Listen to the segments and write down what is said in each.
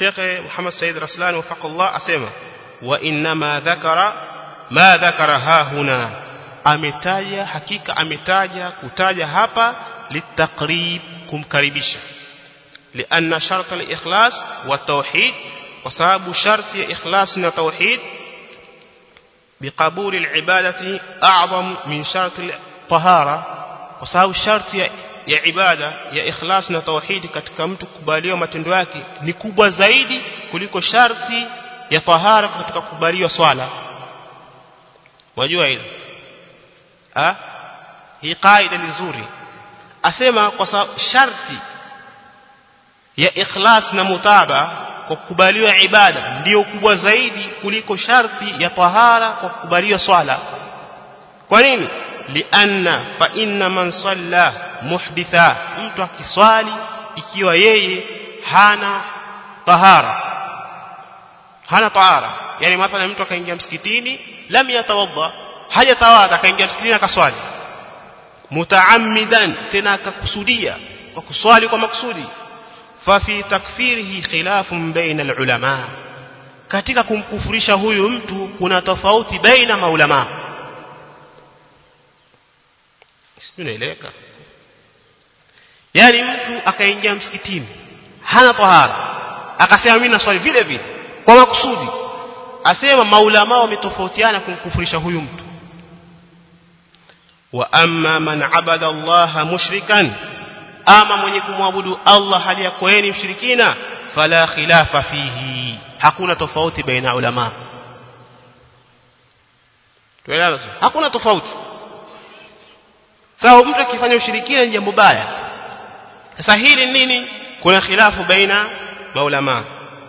Sheikh Muhammad Said Raslan wafaqallah asema wa inma dhakara ma dhakara ha huna ametaja hakika ametaja kutaja hapa litaqrib kumkaribisha لأن شرط الإخلاص والتوحيد وسبب شرط إخلاص التوحيد بقبول العبادة أعظم من شرط الطهارة وسبب شرط ya ibada ya ikhlas na tauhidi katika mtu kubaliwa matendo yake ni kubwa zaidi kuliko sharti ya tahara katika kubaliwa swala wajua hilo ah hii kaida ni nzuri asema kwa sababu sharti ya ikhlas na mutaba kwa kukubaliwa ibada ndiyo kubwa zaidi kuliko sharti ya tahara kwa kukubaliwa swala kwa nini lianna fa inna man salla muhditha mtu akiswali ikiwa yeye hana tahara hana tahara yani mathalan mtu akaingia msikitini lam yatawadda haja tawadha akaingia msikitini akaswali mutaammidan tena akakusudia kwa kuswali kwa makusudi fa fi takfirihi khilafun baina alulama katika kumkufurisha huyu mtu kuna tofauti baina maulama sinaeleweka yani mtu akaingia msikitini hana tahara akasema mimi naswali vile vile kwa makusudi asema maulama wametofautiana kumkufurisha huyu mtu wa amma man abada Allah mushrikan ama mwenye kumwabudu Allah hali ya kueni mshirikina fala khilafa fihi hakuna tofauti baina ulama tuelewana hakuna tofauti sawa mtu akifanya ushirikina ni jambo baya sasa hili nini kuna khilafu baina maulama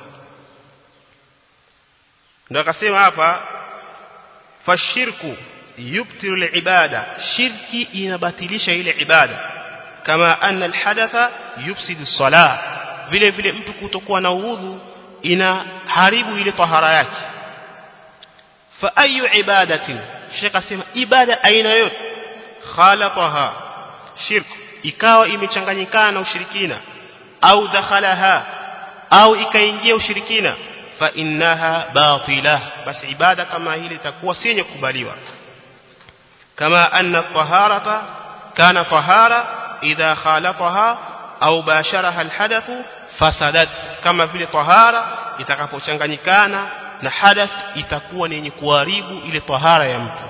ndio akasema hapa fashirku yubtilu alibada shirki inabatilisha ile ibada kama anna alhadatha yufsidu salah vile vile mtu kutokuwa na udhu inaharibu ile tahara yake fa ayu ibadatin shekha asema ibada aina yote khalataha shirk ikawa imechanganyikana na ushirikina au dakhalaha au ikaingia ushirikina fa innaha batila basi ibada kama hili itakuwa si yenye kukubaliwa kama anna taharata kana tahara idha khalataha au basharaha alhadathu fasadat kama vile tahara itakapochanganyikana na hadath itakuwa ni yenye kuharibu ile tahara ya mtu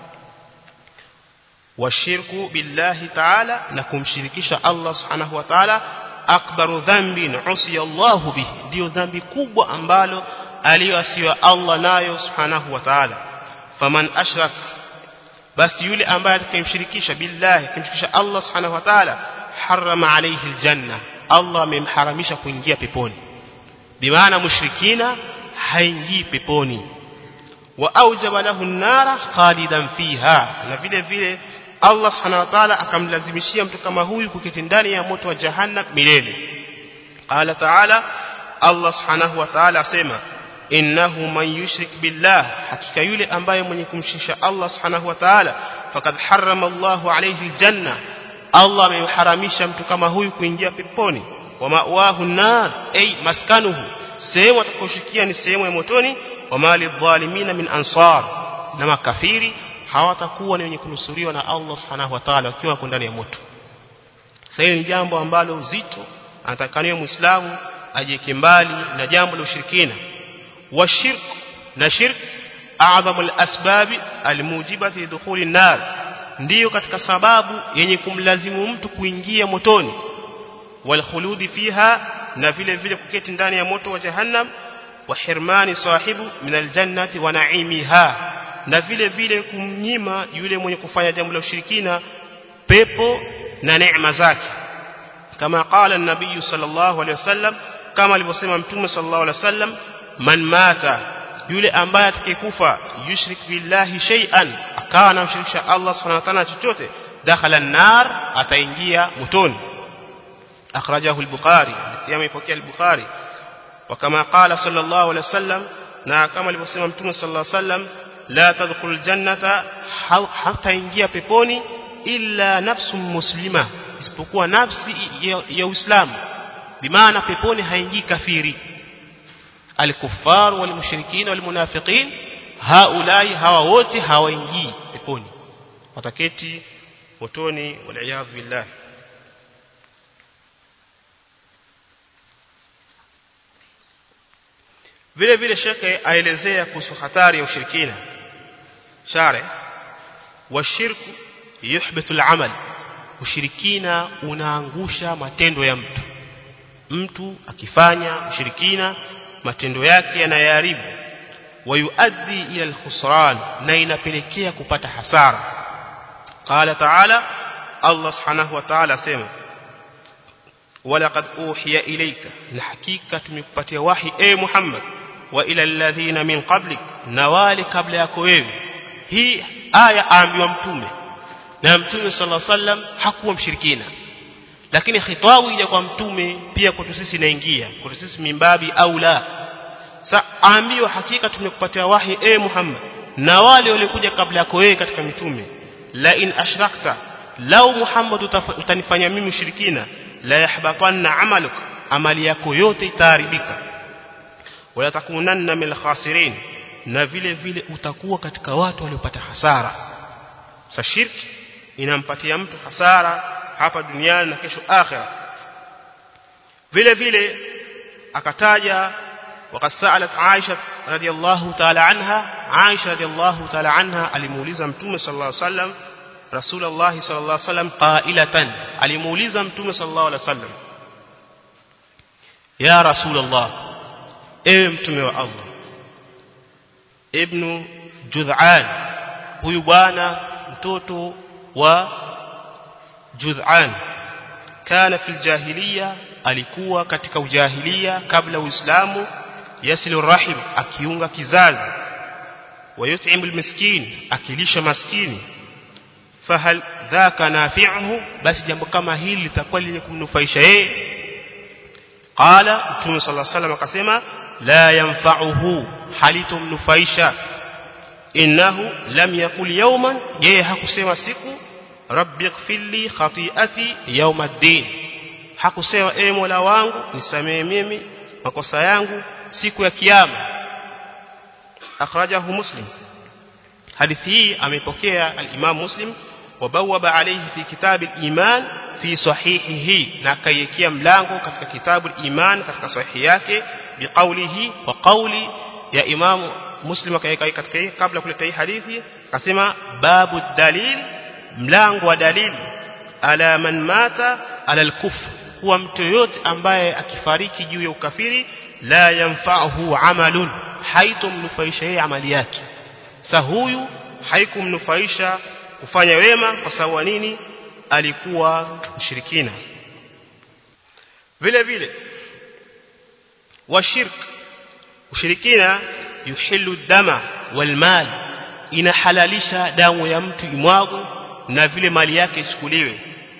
washirku billahi ta'ala na kumshirikisha Allah subhanahu wa ta'ala akbaru dhanbin usiya Allah bihi ndio dhambi kubwa ambalo aliyoasiwa Allah nayo subhanahu wa ta'ala faman ashrak basi yule ambaye atakayemshirikisha billahi kumshirikisha Allah subhanahu wa ta'ala harama alayhi aljanna Allah amemharamisha kuingia peponi bimaana mushrikina haingii peponi wa aujaba lahu an-nara khalidan fiha na vile vile Allah subhanahu wa ta'ala akamlazimishia mtu kama huyu kuketi ndani ya moto wa jahannam milele qala ta'ala Allah subhanahu wa ta'ala asema innahu man yushrik billah hakika yule ambaye mwenye kumshirikisha Allah subhanahu wa ta'ala faqad harrama Allahu alayhi aljanna Allah amemharamisha mtu kama huyu kuingia peponi wa ma'wahu nar ay maskanuhu sehemu atakoshikia ni sehemu ya motoni wa mali dhalimina min ansar na makafiri hawatakuwa ni wenye kunusuriwa na Allah subhanahu wa ta'ala wakiwa wako ndani ya moto sasa ni jambo ambalo zito anatakaniwa muislamu ajieke mbali na jambo la ushirikina wa shirk na shirk a'zamu al-asbab al-mujibati lidukhuli an-nar ndiyo katika sababu yenye kumlazimu mtu kuingia motoni wal khuludi fiha na vile vile kuketi ndani ya moto wa jahannam wa hirmani sahibu min aljannati wa na'imiha na vile vile kumnyima yule mwenye kufanya jambo la ushirikina pepo na neema zake kama qala an-nabiy sallallahu alayhi wasallam kama alivyosema mtume sallallahu alayhi wasallam man mata yule ambaye atakayekufa yushrik billahi shay'an akawa anamshirikisha Allah subhanahu wa ta'ala chochote dakhala an-nar ataingia motoni akhrajahu al-bukhari yameipokea al-bukhari وكما قال صلى الله عليه وسلم na kama alivyosema mtume sallallahu alaihi wasallam la tadkhulul jannata hata ingia peponi illa nafsun muslima isipokuwa nafsi ya, ya Uislamu bimaana peponi haingii kafiri الكفار والمشركين والمنافقين هؤلاء hawa wote hawaingii peponi wataketi motoni waliyadhu billah vile vile shekhe aelezea kuhusu hatari ya ushirikina share washirku yuhbitu al-amal ushirikina unaangusha matendo ya mtu mtu akifanya ushirikina matendo yake yanayaharibu wayuaddi ila al-khusran na inapelekea kupata hasara qala ta'ala Allah subhanahu wa ta'ala sema walaqad uhiya ilayka na hakika tumekupatia wahi e Muhammad wa ila alladhina min qablik na wale kabla yako wewe hii aya aambiwa mtume na mtume sallallahu alaihi wasallam hakuwa mshirikina lakini khitabu ile kwa mtume pia kwetu sisi inaingia kwetu sisi mimbabi au la sa aambiwa hakika tumekupatia wahi e Muhammad na wale waliokuja kabla yako wewe katika mitume la in ashrakta lau Muhammad utanifanya mimi mshirikina la yahbatanna amaluk amali yako yote itaharibika wala takunanna min khasirin na vile vile utakuwa katika watu waliopata hasara sa shirki inampatia mtu hasara hapa duniani na kesho akhira vile vile akataja وقد سألت عائشة رضي الله تعالى عنها عائشة رضي الله تعالى عنها alimuuliza mtume صلى الله عليه وسلم رسول الله صلى الله عليه وسلم قائلة alimuuliza mtume صلى الله عليه وسلم يا رسول الله ewe mtume wa Allah ibn Jud'an huyu bwana mtoto wa Jud'an kana fil jahiliya alikuwa katika ujahilia kabla uislamu yasilu rahim akiunga kizazi wayut'imul miskin akilisha maskini fahal dhaka nafi'uhu basi jambo kama hili litakuwa lenye kumnufaisha yeye qala mtume sallallahu alaihi wasallam akasema la yanfa'uhu halitumnufaisha innahu lam yakul yawman yeye hakusema siku rabbi ighfirli khati'ati yawmaddin hakusema e mola wangu nisamee mimi makosa yangu siku ya kiyama akhrajahu muslim hadithi hii amepokea al-imam muslim wabawaba alayhi fi kitab al-iman fi sahihihi na akaiwekea mlango katika kitabu al-iman katika sahihi yake biqaulihi wa qauli ya imam muslim akaweka katika kabla kuleta hii hadithi akasema babu dalil mlango wa dalili ala man mata ala al-kufr kuwa mtu yote ambaye akifariki juu ya ukafiri la yanfa'uhu amalun haitomnufaisha yeye amali yake sa huyu haikumnufaisha kufanya wema kwa sababu nini alikuwa mshirikina vile vile washirk ushirikina yuhillu dama wal mal inahalalisha damu ya mtu imwago na vile mali yake ichukuliwe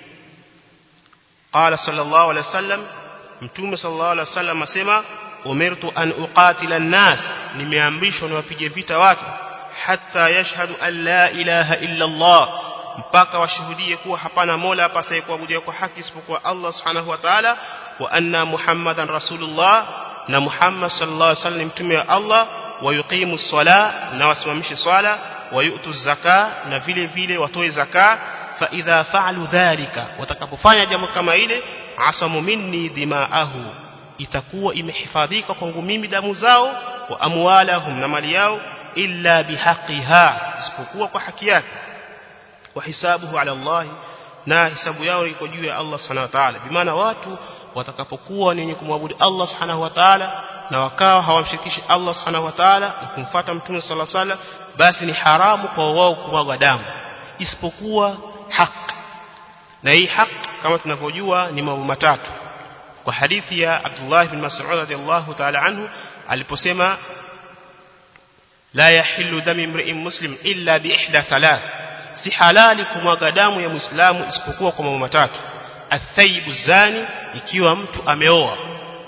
قال صلى الله عليه وسلم mtume sallallahu alaihi wasallam asema umirtu an uqatila an-nas nimeamrishwa niwapige vita watu hatta yashhadu an la ilaha illa Allah mpaka washuhudie kuwa hapana mola apasaye kuabudiwa kwa haki isipokuwa Allah subhanahu wa ta'ala wa anna muhammadan rasulullah na muhammad sallallahu alaihi wasallam mtume wa Allah wa yuqimu as-sala na wasimamishe swala wa yu'tu zaka na vile vile watoe zaka fa idha fa'alu dhalika watakapofanya jambo kama ile asamu minni dima'ahu itakuwa imehifadhika kwangu mimi damu zao wa amwalahum na mali yao illa bihaqiha isipokuwa kwa haki yake wa hisabuhu ala Allah na hisabu yao iko juu ya Allah subhanahu wa ta'ala bimaana watu watakapokuwa ni wenye kumwabudu Allah subhanahu wa ta'ala na wakawa hawamshirikishi Allah subhanahu wa ta'ala na kumfuata mtume sallallahu alaihi wasallam basi ni haramu kwa wao kumwaga damu isipokuwa haki na hii haki kama tunavyojua ni mambo matatu kwa hadithi ya Abdullah ibn Mas'ud radiyallahu ta'ala anhu aliposema la yahillu dami imri'in muslim illa bi ihda thalath si halali kumwaga damu ya muislamu isipokuwa kwa mambo matatu athayyibu zani ikiwa mtu ameoa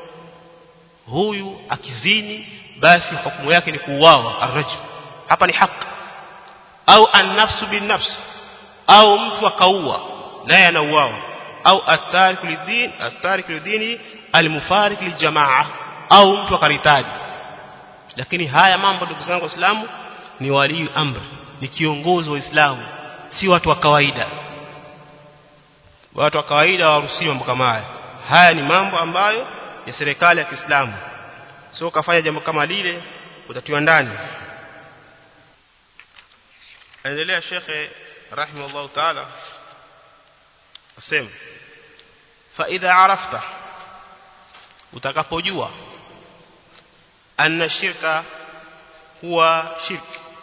huyu akizini basi hukumu yake ni kuuawa arrajul hapa ni haki au an-nafsu bin-nafs au mtu akaua naye anauawa au at-tariku lidin at-tariku lidini al-mufariq lijamaa au mtu akaritadi lakini haya mambo ndugu zangu waislamu ni wali amri ni kiongozi wa Uislamu si watu wa kawaida watu wa kawaida hawaruhusiwi mambo kama haya haya ni mambo ambayo ya serikali ya Kiislamu sio kafanya jambo kama lile utatiwa ndani endelea shekhe rahimahullah taala asema fa idha arafta utakapojua anna shirka huwa shirk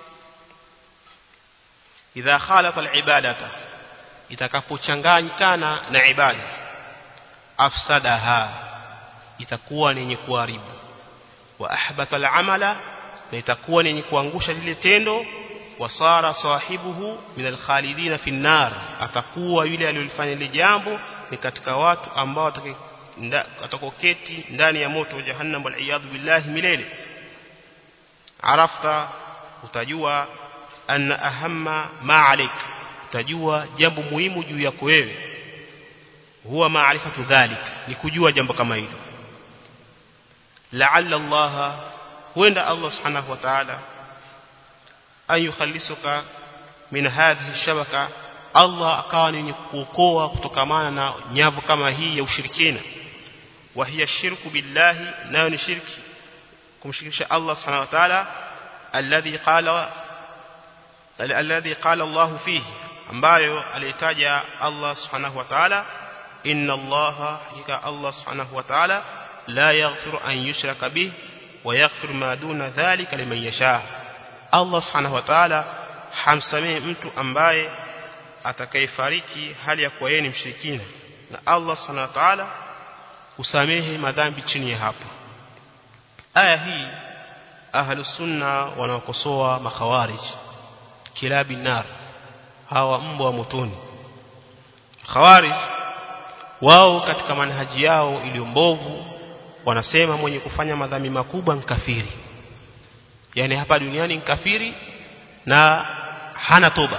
idha khalata alibadata itakapochanganyikana na ibada afsadaha itakuwa ni yenye kuharibu wa ahbata al'amala na itakuwa ni yenye kuangusha lile tendo wasara sahibuhu min alkhalidina fi nar atakuwa yule aliyofanya ile jambo ni katika watu ambao atakoketi ndani ya moto wa jahannam wal iyad billahi milele arafta utajua anna ahamma ma alik utajua jambo muhimu juu yako wewe huwa maarifatu dhalik ni kujua jambo kama hilo la'alla Allah huenda Allah subhanahu wa ta'ala an yukhallisuka min hadhihi shabaka Allah akawa ni kuokoa kutokamana na nyavu kama hii ya ushirikina wa hiya shirku billahi nayo ni shirki kumshirikisha Allah subhanahu wa ta'ala alladhi qala alladhi qala Allah fihi ambayo alitaja Allah subhanahu wa ta'ala inna Allah hakika Allah subhanahu wa ta'ala la yaghfiru an yushraka bih wa yaghfiru ma duna dhalika liman yasha Allah subhanahu wa ta'ala hamsamehe mtu ambaye atakayefariki hali ya kuwa yeye ni mshirikina na Allah subhanahu wa ta'ala usamehe madhambi chini ya hapo aya hii ahlus sunna wanaokosoa makhawarij kilabi nar hawa mbwa motoni khawarij wao katika manhaji yao iliyo mbovu wanasema mwenye kufanya madhambi makubwa nkafiri yani hapa duniani nkafiri na hana toba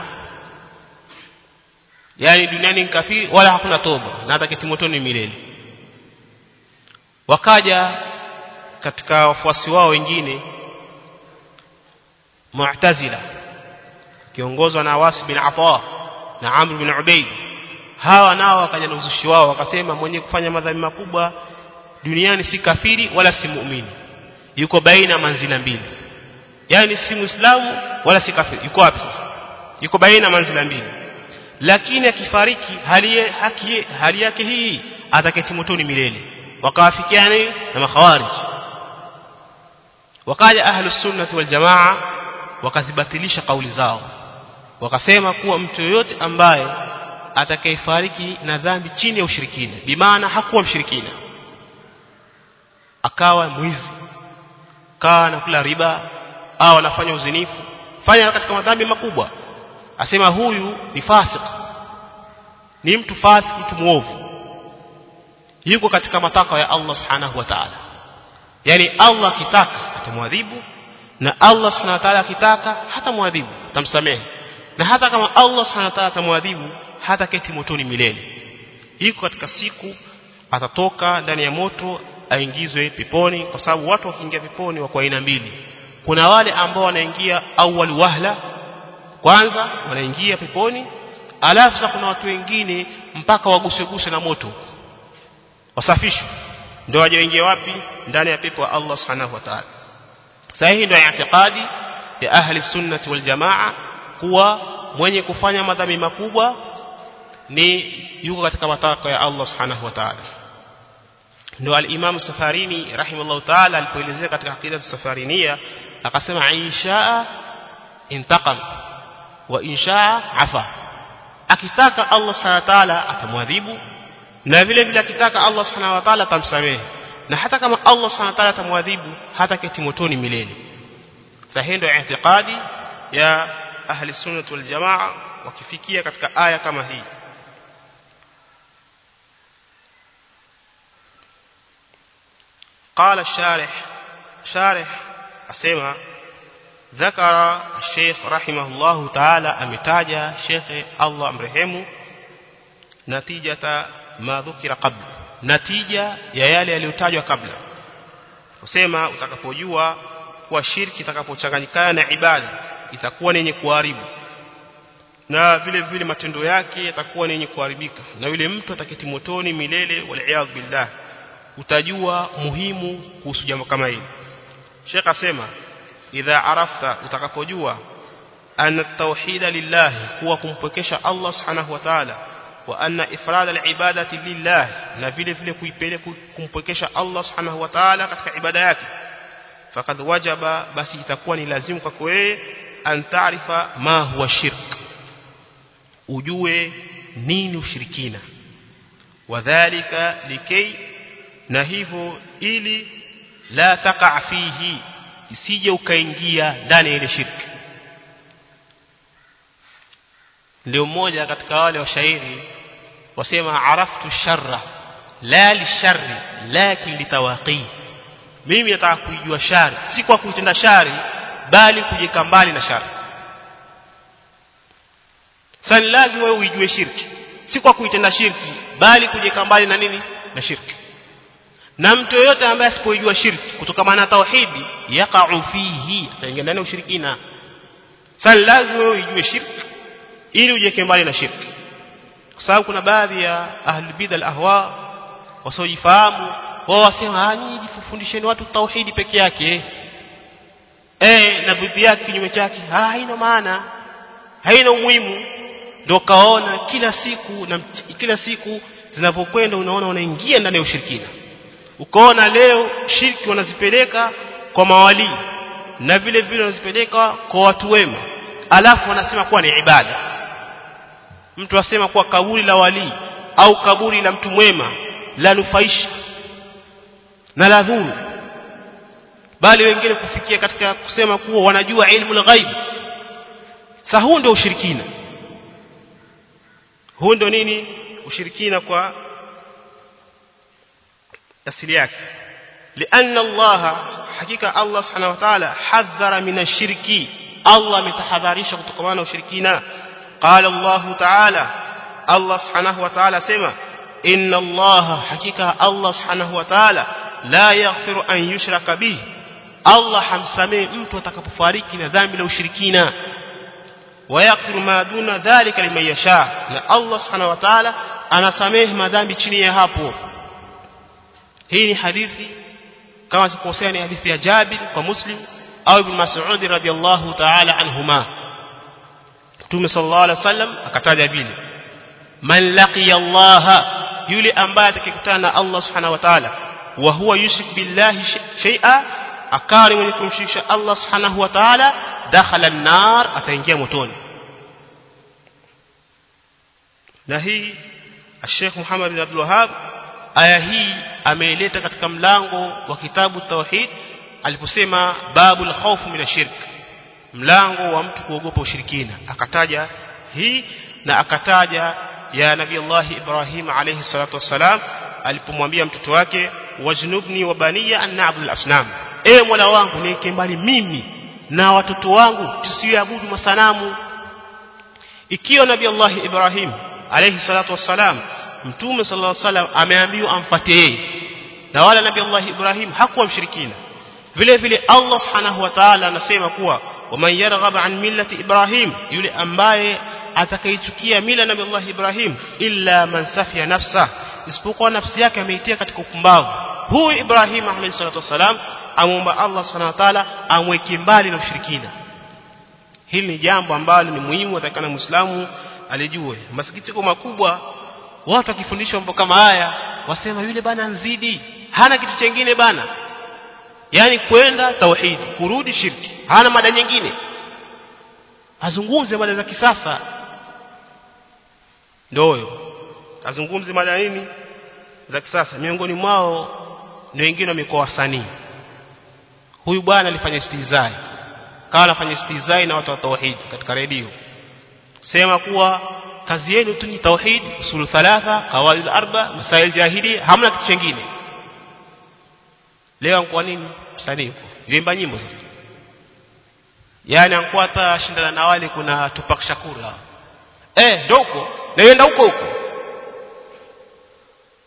yani duniani nkafiri wala hakuna toba na ataketi motoni milele wakaja katika wafuasi wao wengine Mu'tazila kiongozwa na Wasi bin Atha na Amr bin Ubayd hawa nao wakaja na uzushi wao wakasema mwenye kufanya madhambi makubwa duniani si kafiri wala si muumini yuko baina manzila mbili yani si muislamu wala si kafiri yuko wapi sasa yuko baina manzila mbili lakini akifariki hali haki hali yake hii ataketi motoni milele wakawafikiana na makhawarij wakaja ahlus sunnah wal jamaa wakazibatilisha kauli zao wakasema kuwa mtu yoyote ambaye atakayefariki na dhambi chini ya ushirikina bimaana hakuwa mshirikina akawa mwizi kawa anakula riba au anafanya uzinifu fanya katika madhambi makubwa asema huyu ni fasik ni mtu fasik mtu muovu yuko katika matakwa ya Allah subhanahu wa ta'ala yani Allah akitaka atamwadhibu na Allah subhanahu wa ta'ala akitaka hatamwadhibu atamsamehe na hata kama Allah subhanahu wa ta'ala atamwadhibu hata keti motoni milele iko katika siku atatoka ndani ya moto aingizwe peponi kwa sababu watu wakiingia peponi wako aina mbili kuna wale ambao wanaingia awwal wahla kwanza wanaingia peponi alafu sasa kuna watu wengine mpaka waguseguse na moto wasafishwe ndio waje waingie wapi ndani ya pepo ya Allah subhanahu wa ta'ala sahihi ndio i'tiqadi ya ahli sunnati wal jamaa kuwa mwenye kufanya madhambi makubwa ni yuko katika matakwa ya Allah subhanahu wa ta'ala ndio al-Imam Safarini rahimahullah ta'ala alipoelezea katika akida safarinia akasema inshaa intaqam wa inshaa afa akitaka Allah subhanahu wa ta'ala atamwadhibu na vile vile akitaka Allah subhanahu wa ta'ala atamsamehe na hata kama Allah subhanahu wa ta'ala atamwadhibu hata keti motoni milele sahihi ndio i'tiqadi ya ahli sunnah wal jamaa wakifikia katika aya kama hii قال الشارح شارح أسمع ذكر الشيخ رحمه الله تعالى أمتاج شيخ الله أمرهمه نتيجة ما ذكر قبل نتيجة ya yale yaliyotajwa kabla kusema utakapojua kwa shirki itakapochanganyikana na ibada itakuwa ni yenye kuharibu na vile vile matendo yake yatakuwa ni yenye kuharibika na yule mtu ataketi motoni milele wal billah utajua muhimu kuhusu jambo kama hili Sheikh asema idha arafta utakapojua anna tauhida lillahi kuwa kumpwekesha Allah subhanahu wa ta'ala wa anna ifrad alibadati lillah na vile vile kuipeleka kumpwekesha Allah subhanahu wa ta'ala katika ibada yake faqad wajaba basi itakuwa ni lazimu kwako wewe an taarifa ma huwa shirk ujue nini ushirikina wadhālika likay na hivyo ili la taqa fihi isije ukaingia ndani ya ile shirki ndio mmoja katika wale washairi wasema araftu sharra la lisharri lakin litawaqi mimi nataka kuijua shari si kwa kuitenda shari bali kujika mbali na shari sasa ni lazima wewe uijue shirki si kwa kuitenda shirki bali kujika mbali na nini na shirki na mtu yoyote ambaye asipojua shirki kutokana na tauhidi yaqa'u fihi ataingia ndani ya ushirikina sasa lazima wewe ujue shirki ili ujeke mbali na shirki kwa sababu kuna baadhi ya ahli bid'a al-ahwa wasiojifahamu wao wasema ah nyinyi jifundisheni watu tauhidi peke yake eh na dhidi yake kinyume chake ah haina maana haina umuhimu ndio kaona kila siku na kila siku zinavyokwenda unaona unaingia ndani ya ushirikina ukaona leo shirki wanazipeleka kwa mawali na vile vile wanazipeleka kwa watu wema alafu wanasema kuwa ni ibada mtu asema kuwa kaburi la wali au kaburi la mtu mwema la nufaisha na la dhuru bali wengine kufikia katika kusema kuwa wanajua ilmu al-ghaib sasa huu ndio ushirikina huu ndio nini ushirikina kwa asili yake لأن الله حقيقة الله سبحانه وتعالى حذر من الشرك الله متحذرش كتكمان وشركينا قال الله تعالى الله سبحانه وتعالى سمع إن الله حقيقة الله سبحانه وتعالى لا يغفر أن يشرك به الله حمسمي mtu atakapofariki na dhambi la ushirikina ويغفر ما دون ذلك لمن يشاء na Allah subhanahu wa ta'ala anasamehe madhambi chini ya hapo hii ni hadithi kama sikosea ni hadithi ya Jabir kwa Muslim au Ibn Mas'ud radhiyallahu ta'ala anhuma Mtume sallallahu alaihi wasallam akataja vile man laqiya Allah yule ambaye atakikutana na Allah subhanahu wa ta'ala wa huwa yushrik billahi shay'a akari mwenye kumshirikisha Allah subhanahu wa ta'ala dakhala an-nar ataingia motoni na hii Sheikh Muhammad bin Abdul Wahhab aya hii ameileta katika mlango wa kitabu tauhid aliposema babul khawf min ashirk mlango wa mtu kuogopa ushirikina akataja hii na akataja ya nabii Allah Ibrahim alayhi salatu wassalam alipomwambia mtoto wake wajnubni wa baniya an na'budu al-asnam e mola wangu niweke mbali mimi na watoto wangu tusiabudu masanamu ikiwa nabii Allah Ibrahim alayhi salatu wassalam mtume sallallahu alaihi wasallam ameambiwa amfuate yeye na wala nabii Allah Ibrahim hakuwa mshirikina vile vile Allah subhanahu wa ta'ala anasema kuwa waman yarghab an millati Ibrahim yule ambaye atakayechukia mila nabii Allah Ibrahim illa man safiya nafsa isipokuwa nafsi yake ameitia katika upumbavu huyu Ibrahim alayhi salatu wasalam amomba Allah subhanahu wa ta'ala amweke mbali na ushirikina hili ni jambo ambalo ni muhimu atakana muislamu alijue masikitiko makubwa watu wakifundishwa mambo kama haya wasema yule bana nzidi hana kitu chengine bana yani kwenda tauhid kurudi shirki hana mada nyingine azungumze mada za kisasa ndio azungumze mada nini za kisasa miongoni mwao ni wengine wamekuwa wasanii huyu bwana alifanya istizai kawa anafanya istizai na watu wa tauhid katika redio sema kuwa kazi yenu tu ni tauhid usul thalatha qawaid arba masail jahili hamna kitu kingine leo kwa nini msanii huko yuimba nyimbo sasa yani ankuwa hata shindana na wale kuna Tupac Shakur hao eh ndio huko naenda huko huko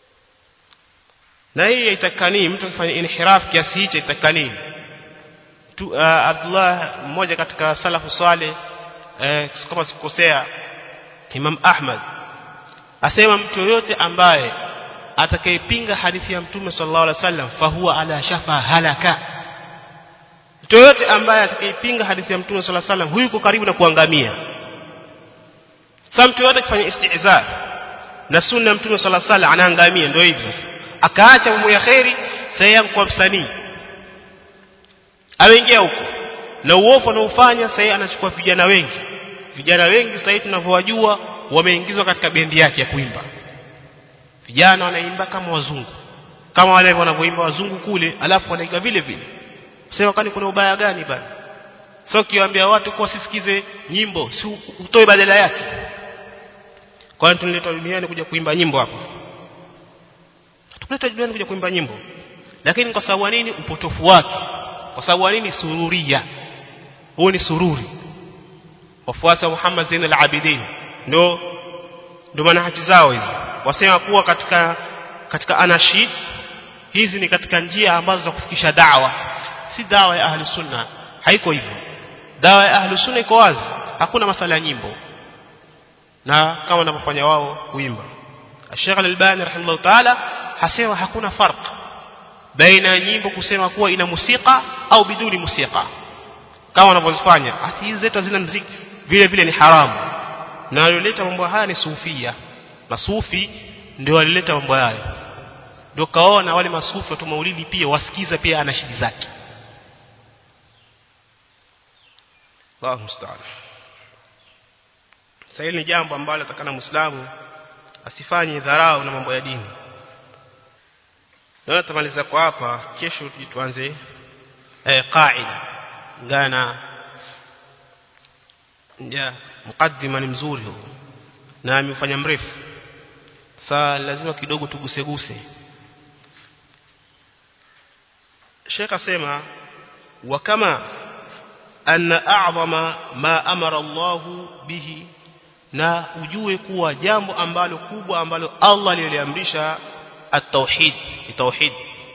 na hii haitakani mtu akifanya inhiraf kiasi hicho haitakani mtu uh, Abdullah mmoja katika salafu saleh eh, kama sikukosea Imam Ahmad asema mtu yoyote ambaye atakayepinga hadithi ya Mtume sallallahu alaihi wasallam fahuwa ala shafa halaka mtu yoyote ambaye atakayepinga hadithi ya Mtume sallallahu alaihi wasallam huyu yuko karibu na kuangamia sasa mtu yoyote akifanya istihza na sunna ya Mtume sallallahu alaihi wasallam anaangamia ndio hivyo sasa akaacha mambo ya khairi sasa kwa msanii ameingia huko na uovu anaofanya sasa anachukua vijana wengi vijana wengi sasa tunavyowajua wameingizwa katika bendi yake ya kuimba vijana wanaimba kama wazungu kama wale wanavyoimba wazungu kule alafu wanaiga vile vile sema kwani kuna ubaya gani bana sio kiwaambia watu kwa sisikize nyimbo si utoe badala yake kwani tunaletwa duniani kuja kuimba nyimbo hapa tunaletwa duniani kuja kuimba nyimbo lakini kwa sababu nini upotofu wake kwa sababu nini sururia huo ni sururi wafuasi wa Muhammad Zain al-Abidin ndio ndio manhaji zao hizi wasema kuwa katika katika anashid hizi ni katika njia ambazo za kufikisha dawa si dawa ya ahli sunna haiko hivyo dawa ya ahli sunna iko wazi hakuna masala ya nyimbo na kama wanavyofanya wao kuimba Sheikh Al-Albani rahimahullah ta'ala hasema hakuna farq baina ya nyimbo kusema kuwa ina musika au biduni musika kama wanavyozifanya hati hizi zetu hazina muziki vile vile ni haramu na walioleta mambo haya ni sufia masufi ndio walileta mambo haya ndio kaona wale masufi watu maulidi pia wasikiza pia ana shidi zake Allahu musta'an sasa hili ni jambo ambalo atakana muislamu asifanye dharau na mambo ya dini Naona tumaliza kwa hapa kesho tuanze eh qaida ngana ya mukaddima ni mzuri huu na amefanya mrefu saa lazima kidogo tuguse guse Sheikh asema wa kama anna a'zama ma amara Allah bihi na ujue kuwa jambo ambalo kubwa ambalo Allah aliliamrisha at-tauhid tauhid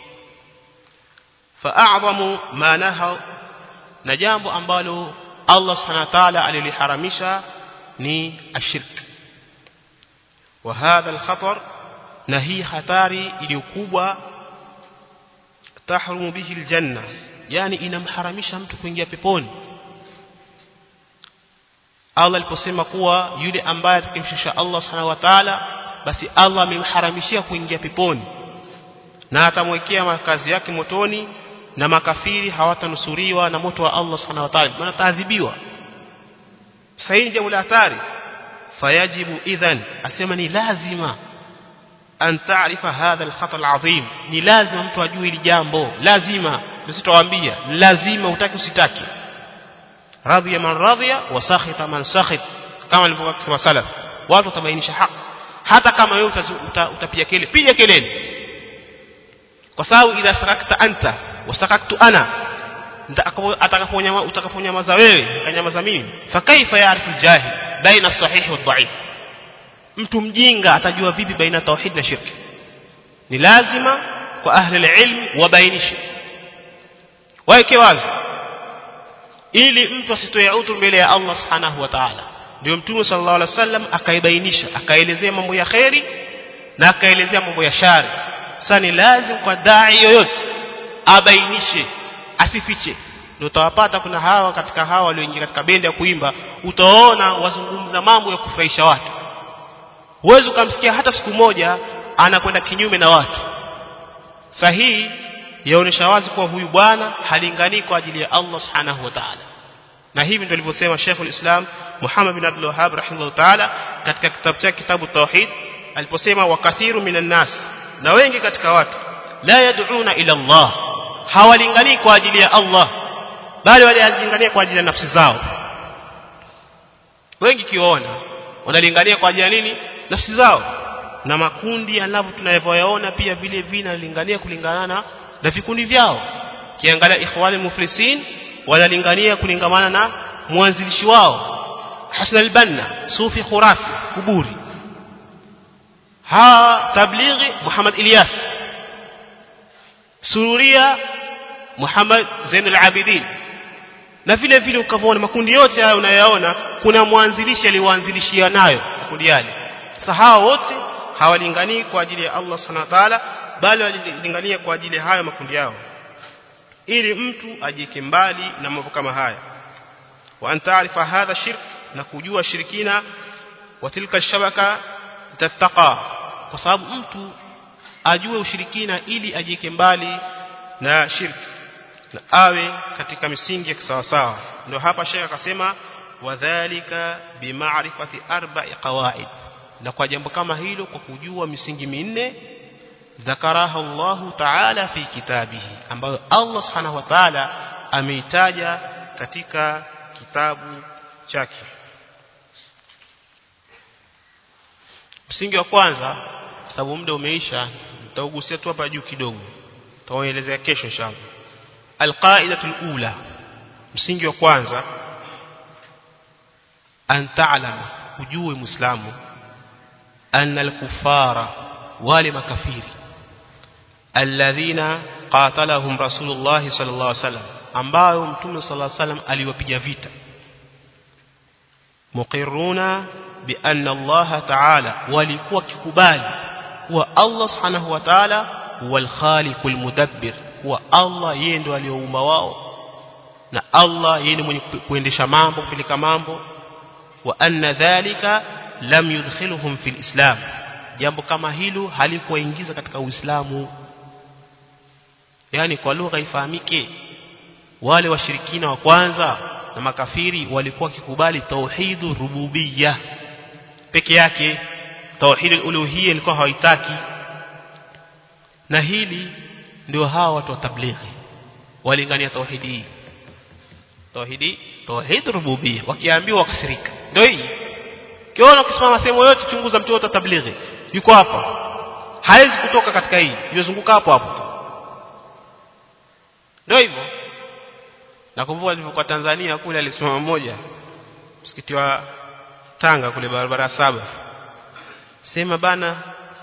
fa'a'zamu ma naha na jambo ambalo Allah subhanahu wa ta'ala aliliharamisha ni ashirk wa hadha al-khatar na hii hatari iliyokubwa tahrumu bihi al-janna yani inamharamisha mtu kuingia peponi Allah aliposema kuwa yule ambaye atakimshusha Allah subhanahu wa ta'ala basi Allah amemharamishia kuingia peponi na atamwekea makazi yake motoni na makafiri hawatanusuriwa na moto wa Allah subhanahu wa ta'ala maana taadhibiwa sahihi jambo la hatari fayajibu idhan asema ni lazima an taarifa hadha al-khatar al-azim ni lazima mtu ajue hili jambo lazima tusitowaambia lazima utaki usitaki radhiya man radhiya wa sakhita man sakhit kama alivyokuwa kusema salaf watu watabainisha haki hata kama wewe utapiga kelele piga kelele kwa sababu idha sarakta anta wasakaktu ana atakaponyama utakaponyamaza wewe kanyamaza mimi fa kaifa yaarifu jahil baina sahihi wa dhaif mtu mjinga atajua vipi baina tauhid na shirki ni lazima kwa ahli ilm wabainishe waeke wazi ili mtu asitoe udhuru mbele ya Allah subhanahu wa ta'ala ndio mtume sallallahu alaihi wasallam akaibainisha akaelezea mambo ya khairi na akaelezea mambo ya shari sasa ni lazima kwa dai yoyote abainishe asifiche ndio utawapata kuna hawa katika hawa walioingia katika bendi ya kuimba utaona wazungumza mambo ya kufurahisha watu huwezi ukamsikia hata siku moja anakwenda kinyume na watu sahihi yaonesha wazi kuwa huyu bwana halingani kwa ajili ya Allah subhanahu wa ta'ala na hivi ndio alivyosema Sheikh al-Islam Muhammad bin Abdul Wahhab rahimahullah ta'ala katika kitabu chake kitabu tauhid aliposema wakathiru minan nas na wengi katika watu la yad'una ila Allah hawalingani kwa ajili ya Allah bali walilingania kwa ajili ya nafsi zao wengi kiwaona wanalingania kwa ajili ya nini nafsi zao na makundi yanavyo tunavyoyaona pia vile vile yanalingania kulingana na vikundi vyao kiangalia ikhwani muflisin wanalingania kulingamana na mwanzilishi wao Hasan al-Banna sufi khurafi kuburi ha tablighi Muhammad Ilyas sururia Muhammad Zain al-Abidin na vile vile ukavona makundi yote haya unayaona kuna mwanzilishi aliwaanzilishia nayo makundi yale sasa hawa wote hawalinganii kwa ajili ya Allah subhanahu wa ta'ala bali walilingania kwa ajili ya hayo makundi yao ili mtu ajike mbali na mambo kama haya wa antaarifa hadha shirk na kujua shirikina wa tilka shabaka tattaqa kwa sababu mtu ajue ushirikina ili ajike mbali na shirki na awe katika misingi ya kisawasawa ndio hapa shekha akasema wadhālika bima'rifati arba'i qawaid na kwa jambo kama hilo kwa kujua misingi minne ذكرها الله تعالى في كتابه ambayo Allah subhanahu wa ta'ala ameitaja katika kitabu chake msingi wa kwanza sababu muda umeisha nitaugusia tu hapa juu kidogo tutaelezea kesho inshallah alqaidatul ula msingi wa kwanza an ta'lama ujue muislamu anna al-kuffara wale makafiri alladhina qatalahum rasulullah sallallahu alaihi wasallam ambao mtume sallallahu alaihi wasallam aliwapiga vita muqirruna bi anna Allah ta'ala walikuwa kikubali kuwa Allah subhanahu wa ta'ala huwal khaliqul mudabbir kuwa Allah yeye ndo aliyoumba wao na Allah yeye mwenye kuendesha mambo kupeleka mambo wa anna dhalika lam yudkhiluhum fil islam jambo kama hilo halikuwaingiza katika uislamu yani kwa lugha ifahamike wale washirikina wa kwanza na makafiri walikuwa kikubali tauhidu rububiyya peke yake tauhid uluhiyya ilikuwa hawaitaki na hili ndio hawa watu wa tablighi walingania tauhidi hii tauhidi tauhid rububiyya wakiambiwa wakasirika ndio hii kiona ukisimama sehemu yote chunguza mtu wote tablighi yuko hapa hawezi kutoka katika hii yozunguka hapo hapo ndio hivyo nakumbuka nilipokuwa Tanzania kule alisimama mmoja msikiti wa Tanga kule barabara saba sema bana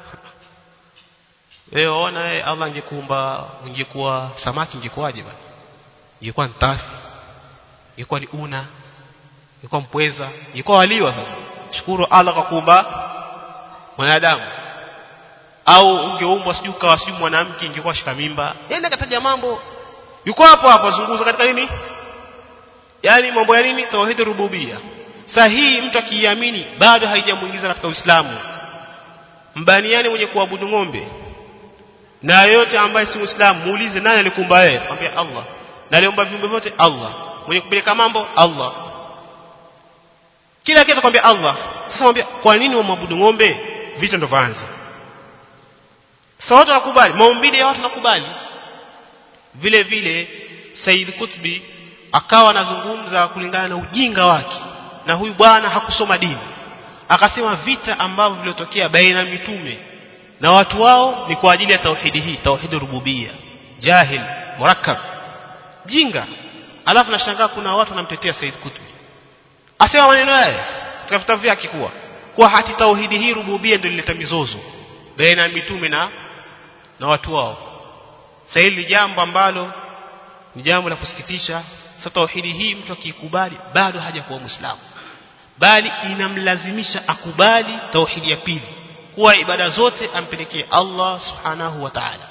wewe ona wewe Allah angekuumba ungekuwa samaki ingekuwaje bana ingekuwa ntafi ingekuwa ni una ingekuwa mpweza ingekuwa waliwa sasa shukuru Allah kwa kuumba mwanadamu au ungeumbwa sijui kawa sijui mwanamke ingekuwa shika mimba yeye akataja mambo yuko hapo hapo zunguza katika nini yani mambo ya nini tauhid rububia sahihi mtu akiamini bado haijamuingiza katika Uislamu mbaniani mwenye kuabudu ng'ombe na yote ambaye si Muislamu muulize nani alikumba wewe akwambia Allah na aliumba viumbe vyote Allah mwenye kupeleka mambo Allah kila kitu akwambia Allah sasa mwambia kwa nini wamwabudu ng'ombe vita ndo vaanza sasa watu wanakubali maumbile ya watu nakubali vile vile Said Kutbi akawa anazungumza kulingana na ujinga wake na huyu bwana hakusoma dini akasema vita ambavyo viliotokea baina mitume na watu wao ni kwa ajili ya tauhidi hii tauhidi rububia jahil murakkab jinga alafu nashangaa kuna watu wanamtetea Said Kutbi asema maneno haya katika vitabu vyake kuwa kwa hati tauhidi hii rububia ndio ilileta mizozo baina mitume na na watu wao sasa hili jambo ambalo ni jambo la kusikitisha sasa tauhidi hii mtu akikubali bado hajakuwa muislamu bali inamlazimisha akubali tauhidi ya pili kuwa ibada zote ampelekee Allah subhanahu wa ta'ala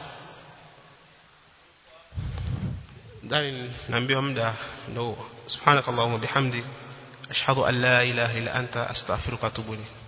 ndani naambiwa muda ndio subhanakallahumma bihamdi ashhadu an la ilaha illa anta astaghfiruka wa atubu ilayk